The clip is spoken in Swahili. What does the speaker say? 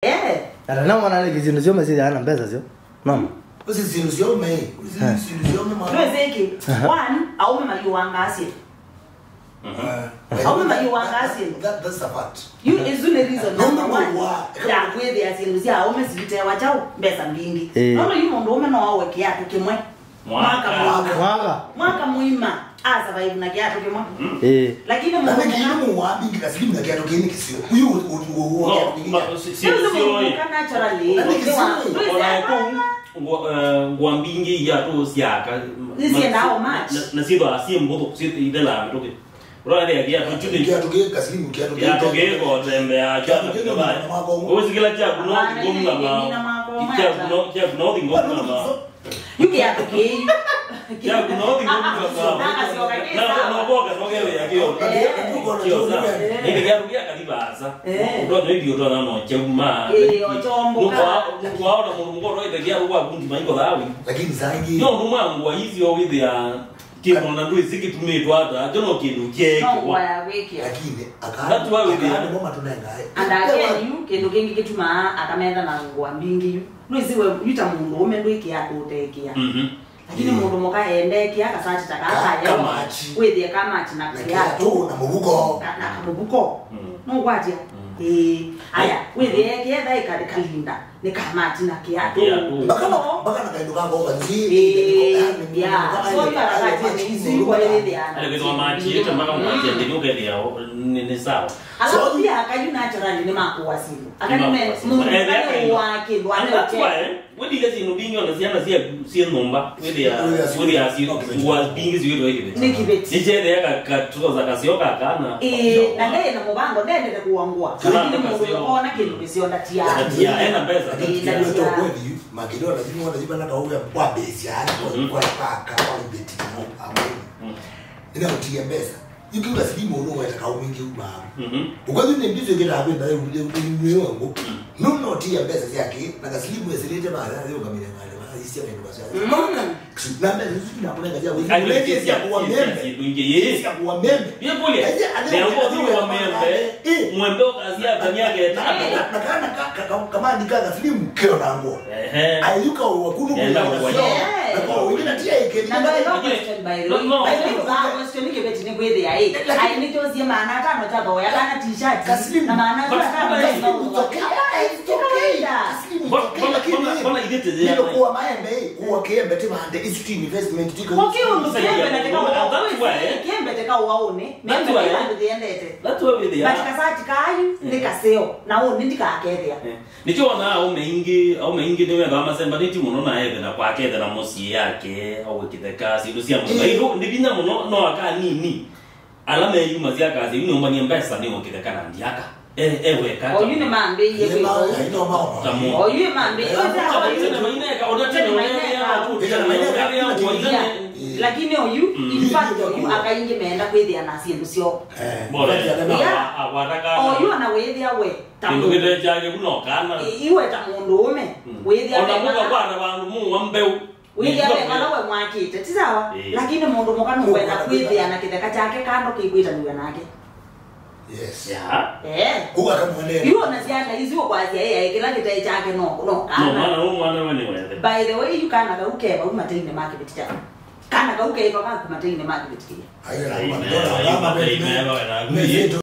eh ata na mwana ni kizindu sio mesi ana pesa sio mama usi zindu ciome usi Eh. zindu ciome mwana lwezeki one aume maliwangasie aume maliwangasie that that's the part you izule reason No, number no, one wa- ya kwithia sindu cia aume civitewa chau mbesa mbingi Eh. nono yu mundu ume no awe kiatu kimwe Mwaka. mwaka mwaka mwaka mwima asurvive na kiatu kimwe eh lakini na mundu niki muka- imu wa bingi kasilimu na kiatu kini kisio uyu uyu uyu kiatu kini Sio mundu muka naturally Na niki Ni wa- sio. Lwezi- ngwambingi yatu siaka Nisienda ao match. nasitho asie mbuthu ithelaa mituki urarea giatu chuni kiatu kini kasilimu kiatu kini giatu gikotembea usikila kyakuno Hapana, ile ngomngama yenye ina magoma ya kyakuno kyakuno ngomngama yu kiatu kiu kyakuno Nakasioka kisa. noboka nogerea kio kiosa ile giatu giakathibaasa Eh. utonyo irio twana no kyauma Eh, ochomboka. nukwaona mundu mukoro ite giatu gwakundi maingo thawi lakini zangi no numangwa icio withia kindu na ndui cikitumitwo ata jo no kindu no kiekwa ngwaya gwikia lakini That's why we did. akaani moma tunengae and again yu kindu kingi gitumaa akamenda na ngwa mbingi yu nwisiwe yuta mundu ume ndwikia kutekia Mhm. lakini mundu muka endekia kasachi takakaya Kamachi. withie kamachi na na kiatu kiatu na mubuko na na kamubuko Mm. nogwatia eh aya withie kietha ikalikalinda ni kamachi na kiatu Kiatu. mpaka na mpaka na kaindu kango kanzi eh ya so yu arakati ni izikwa ile ale kwithwa machiete mpaka mwatia ndini ukethia ni ni sawa alafu pia akayu naturally ni makuwa simu akanume mundu kale wake ndo And that's ane why, withia sindu bingi ona ciana cia cia nyumba withia withia ngua bingi ciwithwa ikibeti ni kibeti nicethea katuoza kasio kakana eh na ndee na mubango ndendete kuangua Kana lakini mundu kasio. ona kindu kisionda tiani Tia, ena pesa Eh, na Ndio tia. kweli makido lazima wanajiba na kauya kwa base yani Mhm. kwa paka kwa beti no amoni Mm. ina utie pesa yukiwa silimu no weta kaumingi uma Mhm. ukwazi ni ndizo kila hapo ndio ndio wangu no no tia pesa yake na kasilimu esilete mara leo kamile ngale isia ndio basi Mm. na mbele sisi tunakulenga ja wewe Ai, ulete sia- sia kuwa sia- membe sia- sia- yes. sia kuwa membe Pia kule, Aje, aje, neango aje, thiwa aje, membe, eh. mwembe ukazia kanyage tatu. na kana kaka kama ndikaga silimu kio nango Ehe. ayuka wakunu Enda kwa kwa Yeah. na kwa wengine tia ikeni na ndo ilo Lakini- question by the No, way no. by the way ba question ni kibeti ni kwithia eh Lakini- ai ni tozie maana tano cha boya kana t-shirt Kaslimu. na maana But- tano but- cha It's okay. It's okay. Kaslimu, it's Mbona- okay, mbona- lakini mbona- mbona igete hilo zia- kuwa maembe kuwa kiembe timande isi investment tiko Wakiundu Sasa kiembe ya- na teka that's uwaone why- kiembe teka uwaone That's membe why- kibandu thiendete That's why we there. batika sati kayu nikaseo na uni ndikakethia nikiona aume ingi aume ingi niwetha masemba niti muno naethera kwakethera mucii yake awikite kasi indu cia muno indo ni binya muno no aka nini ala meyuma cia kasi yu nyumbanie mbesa ni ukite kana ndiaka E- eweka oyu ni mambiie kwitho ino mao Tamu. oyu mambiie lakini oyu Mm. in fact oyu akaingi meenda kwithia na sindu cio oyu ana withia we ta kindu mundu gite kyake kunokana iwe ta mundu ume withia ona muka wega kwana bandu muwa mbeu withia wega na we mwakite ti sawa Eh. lakini mundu mukanu kwenda kwithia na kitheka chake kando kikwitaniwe nake yes ya eh kuga kamwene iwo na ciana icio kwazia yeye kila gitee chake no no no kana mwana no mwana we ni wethe by the way you kana gauke bau mateine make bitija kana gauke iko kaku mateine make bitija ayo Amen. na Amen. Amen. mama